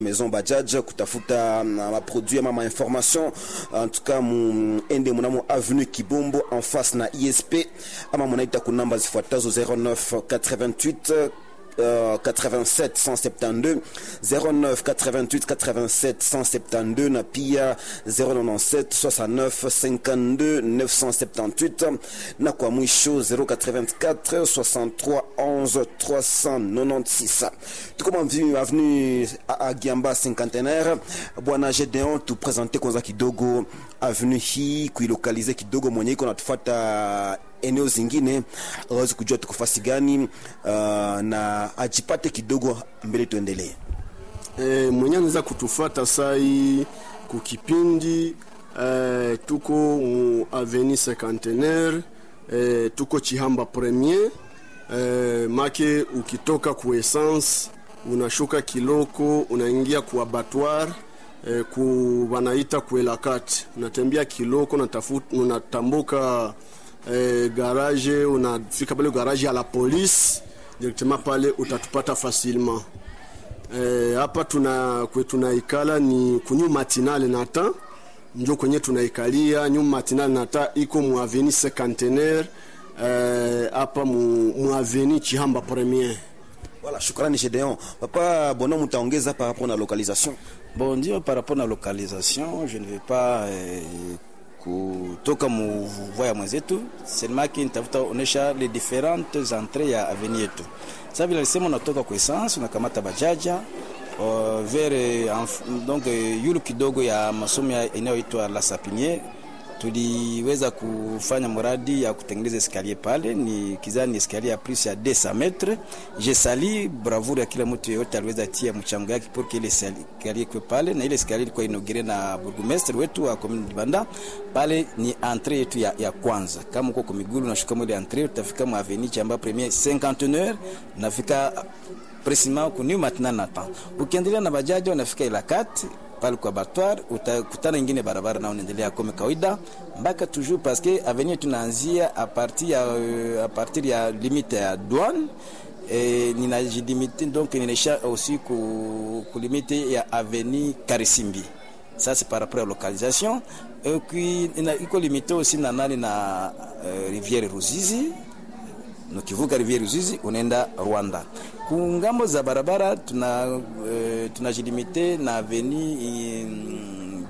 maison Bajaj kutafuta maproduit ama mainformation en tout cas muende munamo avenue Kibombo en face na ISP ama munaita kunamba zifuatazo 09 88 Uh, 87 172 09 88 87 172 na pia 097 69 52 978 na kwa mwisho 084 63 11 396 tuko avenue Agiamba cinquantenaire bwana Gedeon tupresente kwanza kidogo avenue hii kuilokalize kidogo mwenye iko natufuata eneo zingine awezi kujua tuko fasi gani uh, na ajipate kidogo mbele tuendelee. E, mwenye anaweza kutufuata sai kukipindi e, tuko mu aveni cinquantenaire e, tuko Chihamba premier e, make ukitoka ku essence unashuka Kiloko unaingia ku abattoir e, ku wanaita kuelakati unatembea Kiloko unatafuta unatambuka E, garage unafika pale garage ya la police directement pale utatupata facilement hapa. E, tuna kwe tunaikala ni kunyu matinale nata njo kwenye tunaikalia nyu matinale nata iko mu avenue cinquantenaire hapa e, mu, mu avenue Chihamba premier. Voilà, shukrani Gedeon. Papa Bono mutaongeza par rapport na localisation. Bon, ndio par rapport na localisation, je ne vais pas eh, kutoka muvua ya mwenzetu selemaki nitafuta onesha les différentes entrées ya avenue yetu. Sasa vile alisema unatoka kwa essence unakamata bajaja uh, vers donc yulu kidogo ya masomo inayoitwa La Sapiniere tuliweza kufanya mradi ya kutengeneza eskalier pale, ni kizani eskalier ya plus ya 200 metres. Je sali bravoure ya kila mtu yeyote aliweza tia mchango yake pour que ile eskalier kwa pale, na ile eskalier ilikuwa inaugire na burgomestre wetu wa commune Dibanda. Pale ni entrée yetu ya, ya kwanza. Kama uko kwa miguu unashuka mwele entrée, utafika mu avenue Chamba premier 51 nafika precisement ku new matinal na temps. Ukiendelea na bajaji unafika ila kati pale kwa battoir utakutana ingine barabara na unaendelea kama kawaida mpaka toujours parce que avenue tunaanzia a partir ya a partir ya limite ya douane et ninajilimite donc ninaisha aussi ku, ku limite ya avenue Karisimbi ça c'est par rapport à localisation et puis iko limité aussi na nani na uh, rivière Ruzizi ukivuka rivière Ruzizi unaenda Rwanda. Kungambo za barabara tuna uh, tunajilimite na aveni um,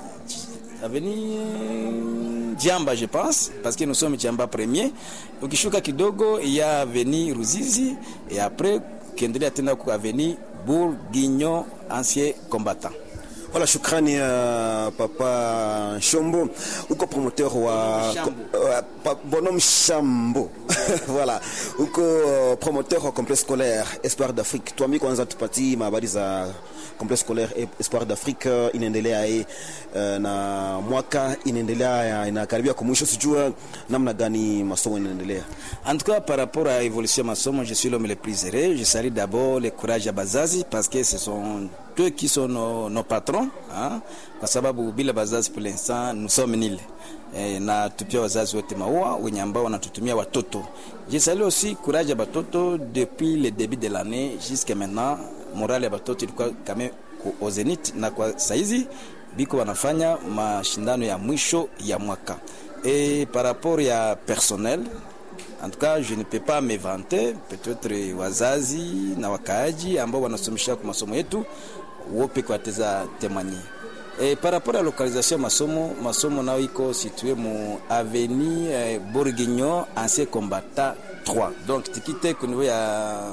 aveni uh, Jamba je pense parce que nous sommes Jamba premier. Ukishuka kidogo ya aveni Ruzizi et après kiendelea tena ku aveni Bourguignon ancien combattant. Voilà, shukrani uh, Papa Shombo, uko promoteur wa uh, Bonhomme Shambo voilà, uko uh, promoteur wa complexe scolaire Espoir d'Afrique. Tuami kwanza tupati habari za complexe scolaire Espoir d'Afrique uh, inaendelea uh, na mwaka inaendelea inakaribia kwa mwisho, sijua namna gani masomo inaendelea. En tout cas, par rapport à l'évolution masomo, je suis l'homme le plus heureux. Je salue d'abord le courage à Bazazi parce que ce sont eux qui sont nos, nos patrons hein? Kwa sababu bila bazazi pour l'instant nous sommes nil e, na tupia wazazi wote maua wenye ambao wanatutumia watoto. Je salue aussi courage ya batoto depuis le début de l'année jusqu'à maintenant, morale ya batoto ilikuwa kame au zenith, na kwa saizi biko wanafanya mashindano ya mwisho ya mwaka e, par rapport ya personnel En tout cas, je ne peux pas me vanter. Peut-être wazazi na wakaaji ambao wanasomesha kwa masomo yetu wope kwa teza temani. Et par rapport à la localisation masomo, masomo nao iko situé mu avenue eh, Bourguignon ancien combattant 3. Donc tikite ku niveau ya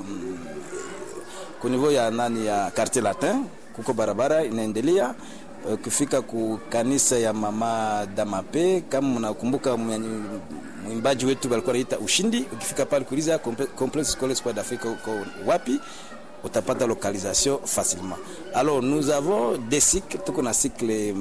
ku niveau ya nani ya quartier latin kuko barabara inaendelea ukifika ku kanisa ya mama Damape, kama mnakumbuka mwimbaji wetu walikuwa anaita Ushindi. Ukifika pale kuuliza complexe scolaire Espoir d'Afrique uko wapi, utapata localisation facilement. Alors nous avons des cycles, tuko na cycle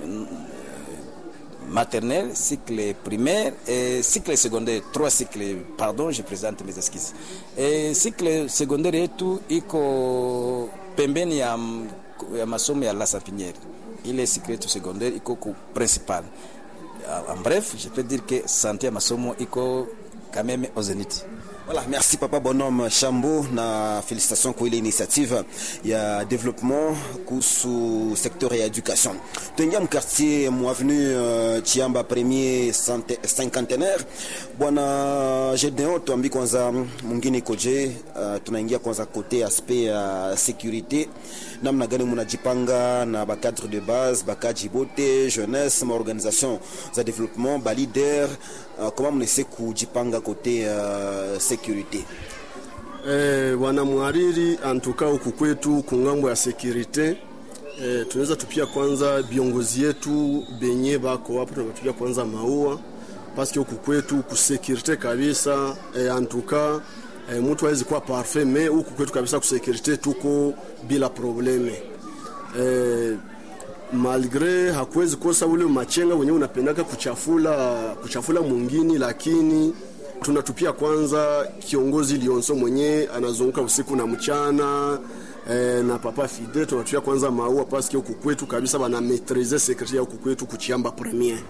maternel, cycle primaire et cycle secondaire, trois cycles, pardon, je présente mes excuses. Et cycle secondaire yetu iko pembeni ya, ya masomo ya La Sapiniere ile cycle yetu secondaire iko ku principal. En bref, je peux dire que santé ya masomo iko quand même au zénith. Voilà, merci papa bonhomme Chambo na félicitations kwa ile initiative ya développement kuhusu secteur ya education. Tuingia mkartier mwavenue uh, Chiamba premier cinquantenaire. Bwana Gedeon, tuambi kwanza mwingine koje, uh, tunaingia kwanza kote aspect ya uh, sécurité namna gani munajipanga na bacadre de base bakaji bote jeunesse maorganisation za développement balider uh, koma mnese kujipanga kote uh, sécurité eh, bwana mwariri antuka huku kwetu kungambo ya sekurite eh, tunaweza tupia kwanza viongozi yetu benye bako hapo tunatupia kwanza maua paske huku kwetu kusekirite kabisa eh, antuka eh, mtu hawezi kuwa parfait me huku kwetu kabisa kusekirite tuko bila probleme eh, malgre hakuwezi kosa ule machenga wenyewe unapendaka kuchafula kuchafula mwingine, lakini tunatupia kwanza kiongozi Lionso mwenye anazunguka usiku na mchana eh, na papa Fide tunatupia kwanza maua paske huku kwetu kabisa bana maitrize security ya huku kwetu kuchiamba premier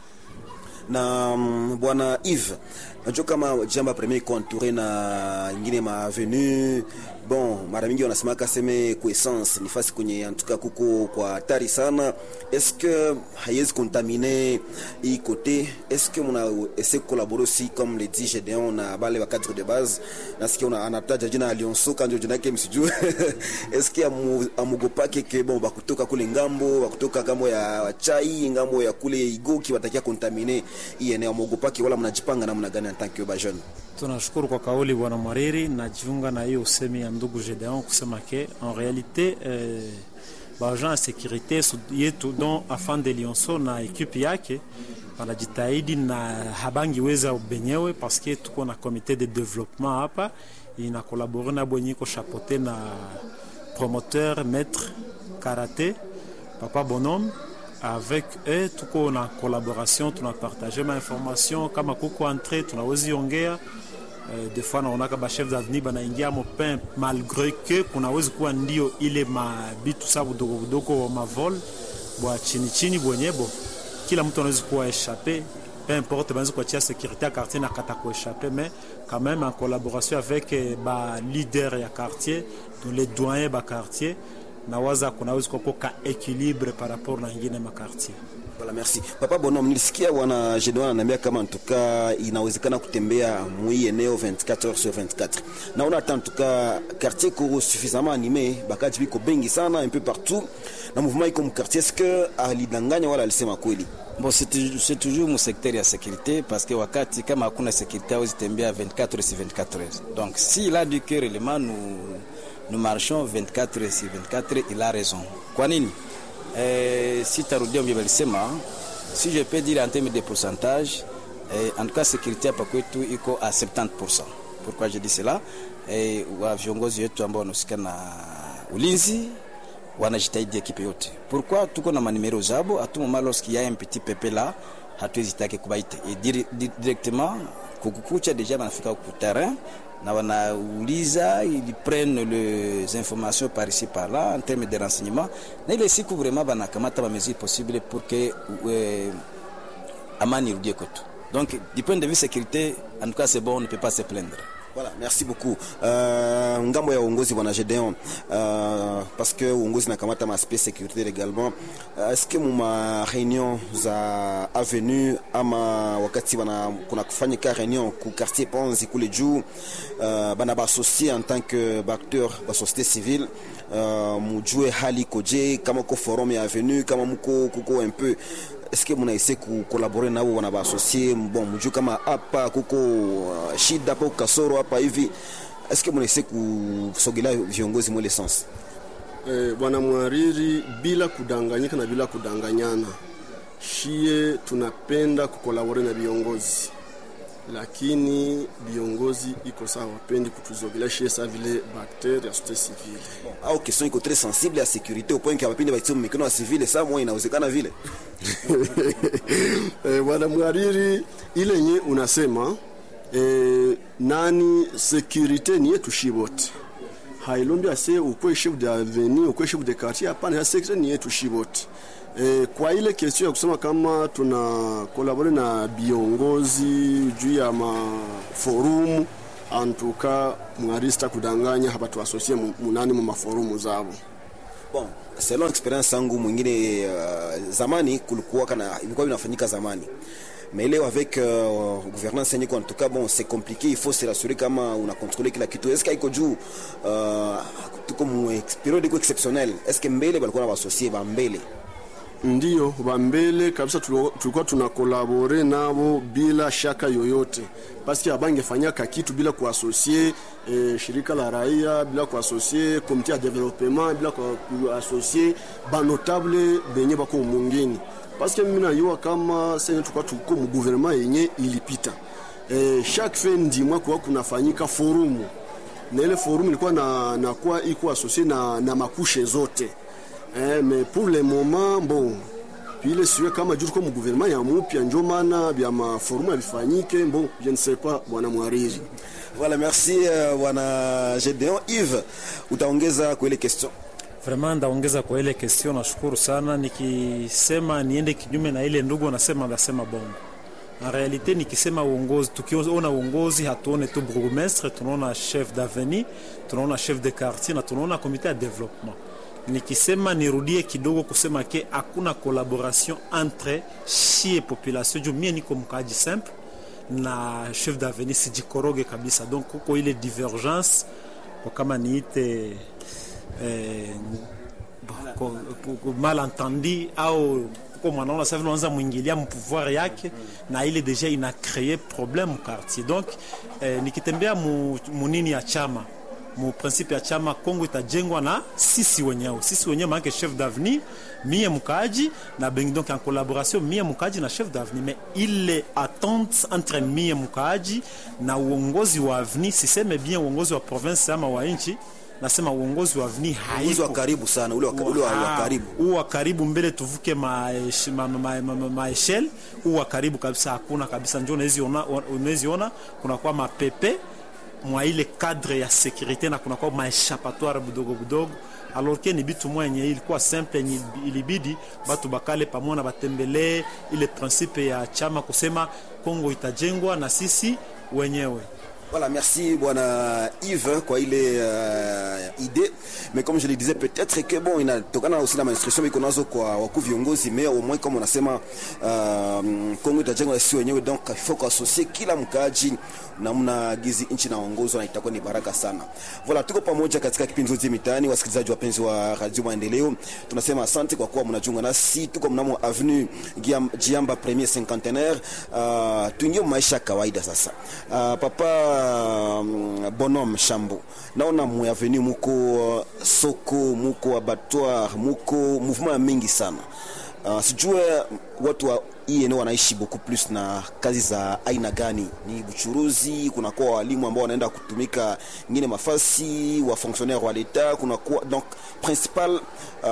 na mm, bwana Yves, najua kama jamba premier iko entouré na ingine ma avenue bon, mara mingi wanasemaka seme kuessence ni fasi kwenye antuka kuko kwa hatari sana. Est-ce que haiwezi contaminer hii kote? Est-ce que muna essaie collaborer aussi comme le dit Gedeon na bale wa cadre de base? Nasikia una anataja jina Alionso kanjo jina yake msijue. Est-ce que amu, amugopake ke bon bakutoka kule ngambo bakutoka ngambo ya chai ngambo ya kule Igoki watakia contaminer hii eneo amugopake, wala mnajipanga namna gani en tant que ba jeune? Tunashukuru kwa kauli bwana Mwariri, najiunga na hiyo usemi ya ndugu Gedeon kusema ke en realite eh, baagent ya sekurite yetu don afan de Lionso na ekipe yake wanajitahidi na habangi weza benyewe paske tuko na komite de development hapa ina kolabore na bwenye iko chapote na promoteur maître karaté papa bonhomme avec eux tuko na collaboration tunapartage ma information kama kuko entrée tunawezi ongea Uh, des fois naonaka bachef d'avenir banaingia mopin malgré que kunawezi kuwa ndio ile mabitu sa budogo budogo wa mavol bwa chini chini bwenyebo kila mtu anawezi kuwa échappé peu importe banawezi kuachia sécurité ya quartier na kata kuéchappé mais quand même en collaboration avec eh, ba leader ya quartier donc les doyens ba quartier nawaza kunawezi kuwa ka équilibre par rapport na ingine makartier Voilà, merci. Papa Bonhomme, nilisikia bwana Gedeon ananiambia kama ntuka inawezekana kutembea mwi eneo 24 heures sur 24. Naona hata ntuka quartier ko suffisamment animé, bakaji biko bengi sana un peu partout. Na mouvement iko mu quartier, est-ce que alidanganya wala alisema kweli? Bon, c'est tou- c'est toujours mu secteur ya sécurité parce que wakati kama hakuna sécurité hawezi tembea 24 heures sur 24 heures. Donc s'il a dit que réellement nous, nous marchons 24 heures sur 24 heures, il a raison. Kwa nini? Eh, si tarudia mbele alisema si je peux dire en termes de pourcentage eh, en tout cas sécurité hapa kwetu iko à 70%. Pourquoi je dis cela? Eh, wa viongozi wetu ambao wanahusika na ulinzi wanajitahidi ekipe yote. Pourquoi tuko na manimero zabo à tout moment lorsqu'il y a un petit pepe là hatuwezi take kubaita et dire, di- directement kukukucha deja wanafika ku terrain na wanauliza ils prennent les informations par ici par là en termes de renseignement na ile siku vraiment banakamata ba mesures possibles pour que euh, amani irudie kwetu donc du point de vue sécurité en tout cas c'est bon on ne peut pas se plaindre Voilà, merci beaucoup. Uh, ngambo ya uongozi bwana Gedeon uh, parce que uongozi nakamata maaspect sécurité également uh, est-ce que muma réunion za avenue ama wakati wana kuna kufanyika réunion ku quartier Ponzi kule juu uh, bana baassocié en tant que acteur ba société civile uh, mujue hali koje kama ko forum ya avenue kama muko kuko un peu est-ce que munaise kukolabore nao wana baasocie bon mjuu kama hapa kuko uh, shida hapo kasoro hapa hivi est-ce que munaise kusogelea viongozi mwele sens eh, bwana mwariri bila kudanganyika na bila kudanganyana shie tunapenda kukolabore na viongozi lakini viongozi iko sawa wapendi kutuzogelea shie sa vile bakter ya société civile au question iko très sensible ya sécurité au point que wapindi baitia mikono ya civile saa moja inawezekana vile eh, bwana mwariri ile yenye unasema eh, nani sekurite ni yetu shi wote hailombi ase ukwe chef de avenue ukwe chef de quartier hapana ya sekurite ni yetu shi wote eh, kwa ile kestion ya kusema kama tuna kolabore na viongozi juu ya maforumu antuka mwarista kudanganya hapa tuasosie mu- munani mu maforumu zabo bon selon experience yangu mwingine uh, zamani kulikuwa kana ilikuwa inafanyika zamani mais leo avec uh, gouvernance yenye en tout cas bon c'est compliqué il faut se rassurer kama una contrôler kila kitu est-ce iko juu uh, tuko mu ex- periode iko exceptionnel est-ce que mbele balikuwa na basosie ba mbele ndiyo bambele kabisa tulo- tulikuwa tunakolabore nabo bila shaka yoyote paske abangefanyaka kitu bila kuasosie eh, shirika la raia bila kuasosie komite ya developement bila kua- kuasosie banotable benye bako mungini paske mimi nayua kama senye tulikuwa tuko mu gouvernement yenye ilipita eh, chaque fin du mois kuwa kunafanyika forumu na ile forum ilikuwa na nakuwa iko asosie na, na makushe zote eh, mais pour le moment bon pile siwe kama juu tuko mu gouvernement ya mupya njo maana bya maforumu yabifanyike bon je ne sais pas bwana mwariri voilà merci uh, bwana Gedeon Yves utaongeza kwa ile question Vraiment ndaongeza kwa ile question, nashukuru sana. Nikisema niende kinyume na ile ndugu anasema, ndasema bongo. En realite nikisema uongozi, tukiona uongozi hatuone tu bourgmestre, tunaona chef d'avenue, tunaona chef de quartier na tunaona komite ya development. Nikisema nirudie kidogo kusema ke hakuna collaboration entre shie population, juu mie niko mkaaji simple na chef d'avenue sijikoroge kabisa, donc kuko ile divergence kwa kama niite eh, ko- ko- ko- malentendi au ko mwanaona sasa vile unaanza mwingilia mpouvoir yake na ile deja ina cree problème mu quartier donc eh, nikitembea mu, munini ya chama mu principe ya chama Kongo itajengwa na sisi wenyewe sisi wenyewe maanake chef d'avenir mie mkaaji na bengi donc en collaboration mie mkaaji na chef d'avenir mais ile attente entre mie mkaaji na uongozi wa avenir siseme bien uongozi wa province ama wa nchi nasema uongozi wa avenir uzi wa haiko karibu sana ule wa, ule wa, wa karibu huu wa karibu mbele tuvuke maeshel ma, ma, ma, ma, ma, maeshel. huu wa karibu kabisa hakuna kabisa, njo unawezi ona, unawezi ona kunakuwa mapepe mwa ile cadre ya securite na kunakuwa maeshapatoire budogo budogo alors ke ni bitu mwa yenye ilikuwa simple yenye ilibidi batu bakale pamoja na batembelee ile principe ya chama kusema Kongo itajengwa na sisi wenyewe. Voilà, merci bwana Yves kwa ile uh, idée mais comme je le disais peut-être que bon inatokana aussi na mainstruction iko nazo kwa wakuu viongozi mais au moins comme unasema uh, Kongo itajengwa na sisi wenyewe donc il faut kuassocier kila mkaaji namna gizi nchi naongozwa na itakuwa ni baraka sana. Voilà, tuko pamoja katika kipindi zote mitaani, wasikilizaji wapenzi wa Radio Maendeleo, tunasema asante kwa kuwa mnajiunga nasi. Tuko mnamo avenue Giam- Jiamba premier cinquantenaire. Uh, tuingie maisha ya kawaida sasa. Uh, papa um, Bonhomme Shambo, naona mu avenue muko uh, soko, muko abattoir, muko mouvement mingi sana. Uh, sijue watu wa hii eneo wanaishi beaucoup plus na kazi za aina gani? Ni uchuruzi, kunakuwa walimu ambao wanaenda kutumika ngine mafasi, wa fonctionnaire wa leta, kunakuwa donc principal uh,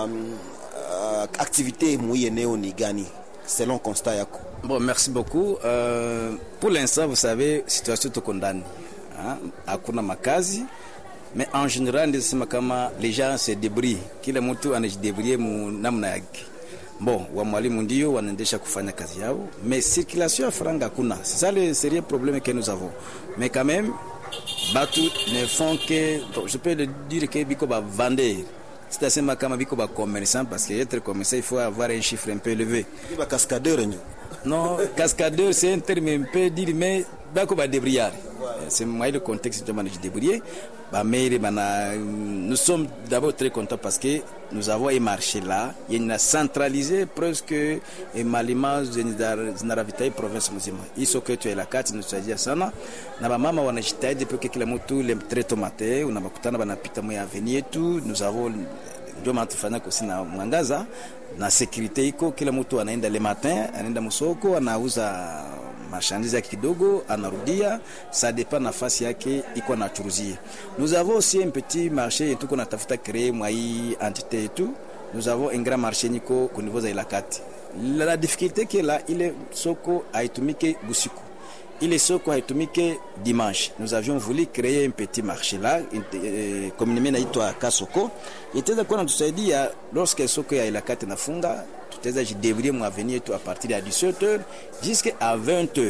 uh, activité mu hii eneo ni gani selon constat yako? Bon, merci beaucoup. Euh, pour l'instant, vous savez, situation tuko ndani. Hein? Hakuna makazi. Mais en général, ndisema kama les gens se débrouillent. Kila mtu anajidebrouiller mu namna yake. Bon, wa mwalimu ndio wanaendesha kufanya kazi yao, mais circulation ya franga hakuna. C'est ça le sérieux problème que nous avons. Mais quand même, batu ne font que, bon, je peux le dire que biko ba vendeur. sitasema kama biko ba commerçant parce que être commerçant il faut avoir un chiffre un peu élevé Ni ba cascadeur ndio. non cascadeur c'est un terme un peu dire mais bako ba débrouillard c'est moi le contexte de manage débrouiller ba maire bana nous sommes d'abord très contents parce que nous avons un marché là il a centralisé presque malima zinaravitahi province mzima hii soko yetu ya Ilakati inasaidia sana na bamama wanajitahidi peke kila mtu le très tomate unabakutana banapita mwa avenue yetu nous avons ndio maana tufanya kusi na mwangaza na securite iko, kila mtu anaenda le matin, anaenda msoko, anauza marchandise yake kidogo, anarudia, ça dépend nafasi yake iko anachuruzia. Nous avons aussi un petit marché yetu tuko natafuta créer mwa hii entité yetu. Nous avons un grand marché niko ku niveau za Ilakati. La, la difficulté que là ile soko haitumike busiku ile soko haitumike dimanche. Nous avions voulu créer un petit marché là, eh, communément inaitwa Kasoko, itaweza kuwa natusaidia lorsque soko ya Ilakati nafunga, tutaweza jidebrouiller mu avenir yetu a partir ya 17h jusqu'à 20h.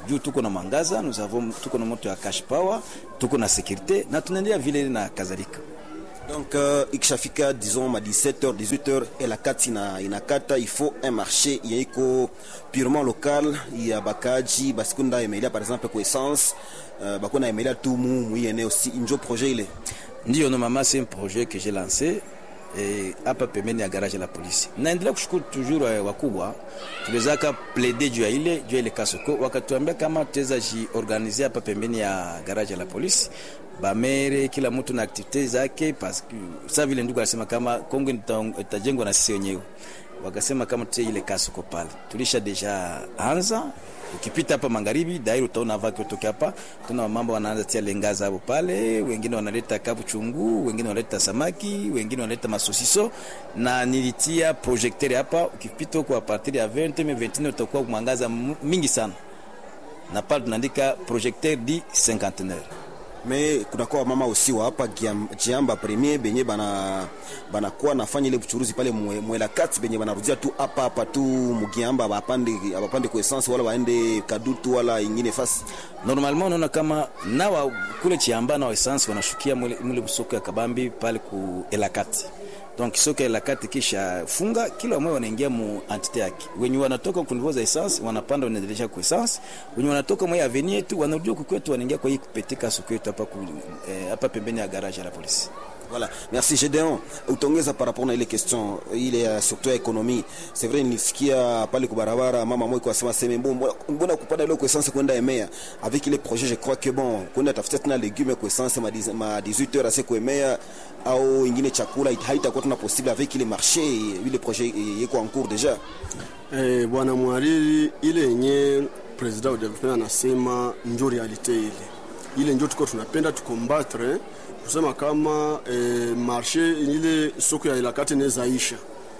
juu tuko na mwangaza, nous avons tuko na moto ya cash power, tuko na sécurité na tunaendelea vile na kadhalika. Donc euh, ikishafika disons ma 17h 18h elakati ina inakata il faut un marché yeiko purement local ya bakaji basikunda emelia par exemple kwa essence uh, bakuna emelia tu mu mu eneo si injo projet ile Ndio no mama, c'est un projet que j'ai lancé eh, hapa pembeni ya garage la polisi. Naendelea kushukuru toujours eh, wakubwa tuliwezaka plaider juu ya ile juu ya ile kasoko, wakatuambia kama tuweza jiorganize hapa pembeni ya garage la polisi bamere kila mtu na aktivite zake, parce que sa vile ndugu alisema kama Kongo ita- itajengwa na sisi wenyewe, wakasema kama tutie ile kasoko pale, tulisha deja anza ukipita hapa magharibi dairi utaona vaki utoke hapa, tuna mambo wanaanza tia lenga zao pale, wengine wanaleta kabu chungu, wengine wanaleta samaki, wengine wanaleta masosiso, na nilitia projecteur hapa. Ukipita huko a partir ya 20 mais 21 utakuwa mwangaza m- mingi sana, na pale tunaandika projecteur di cinquantenaire. me kunakuwa mama usi wa hapa Giam- jiamba premier benye bana banakuwa nafanya ile buchuruzi pale mwe- mwela kati benye banarudia tu hapa hapa tu mugiamba bapande bapande kwa essence wala waende kadutu wala ingine fasi Normalement unaona kama nawa kule Chiamba na essence wanashukia mule, mule soko ya Kabambi pale ku Elakati. Donc soko ya Elakati kisha funga kila mmoja wanaingia mu entite yake. Wenye wanatoka ku niveau za essence wanapanda wanaendelea ku essence. Wenye wanatoka mwa avenue yetu wanarudia huku kwetu wanaingia kwa hii kupetika soko yetu hapa ku, eh, hapa pembeni ya garage ya la polisi. Voilà, merci Gedeon. Utaongeza par rapport na ile question ile ya surtout ya economie. C'est vrai nilisikia pale kwa barabara mama mmoja kwa sema sema mbona mbona kupanda ile kwa essence kwenda Emea avec les projets je crois que bon kwenda tafuta tena légumes kwa essence ma 10 ma 18 heures assez kwa Emea au ingine chakula it- haitakuwa tena possible avec les marchés ile projet yeko en cours déjà. Eh, bwana mwariri, ile yenye president wa development anasema njo realite ile ile njo tuko tunapenda tukombatre kusema kama eh, marshe ile soko ya ilakati nezaisha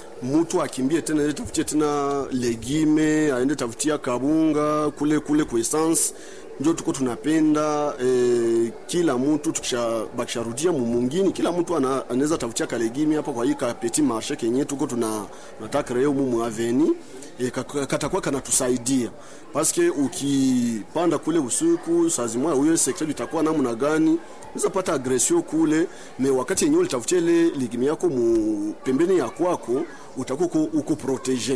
mtu akimbie tena ende tafutie tena legime aende tafutia kabunga kule kule kwa essence njo tuko tunapenda eh, kila mtu tukishabakisharudia mumungini kila mtu ana- anaweza tafutia kalegimi hapa kwa hii ka petit marché kenye tuko tuna nataka leo mumu aveni e, katakuwa kanatusaidia paske ukipanda kule usiku saa zimoya huyo sekta itakuwa namna gani unaweza pata agresio kule me wakati yenyewe ulitafutia ile ligimi yako mu pembeni ya kwako utakuwa uko- uko protege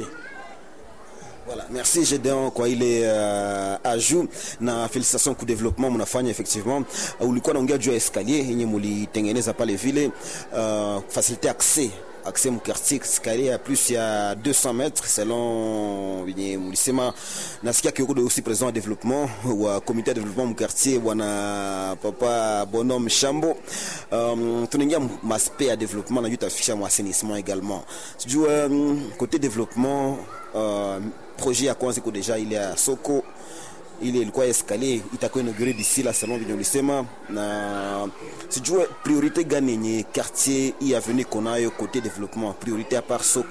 Voilà, merci Gedeon kwa ile uh, ajout na félicitations kwa développement mnafanya effectivement. Uh, ulikuwa naongea juu ya escalier yenye mulitengeneza pale vile uh, faciliter accès accès mu quartier escalier ya plus ya 200 mètres selon yenye mulisema. Nasikia kioko de aussi président wa développement wa comité de développement mu quartier bwana papa Bonhomme Shambo. Um, tunaingia maspect ya développement na juu tafikisha mu assainissement également. Sijui um, côté développement uh, projet ya kwanza iko deja ile ya soko ile ilikuwa escalier itakuwa inaugure d'ici la salon venye ulisema, na sijue priorité gani yenye quartier hii avenue konayo côté développement, priorité à part soko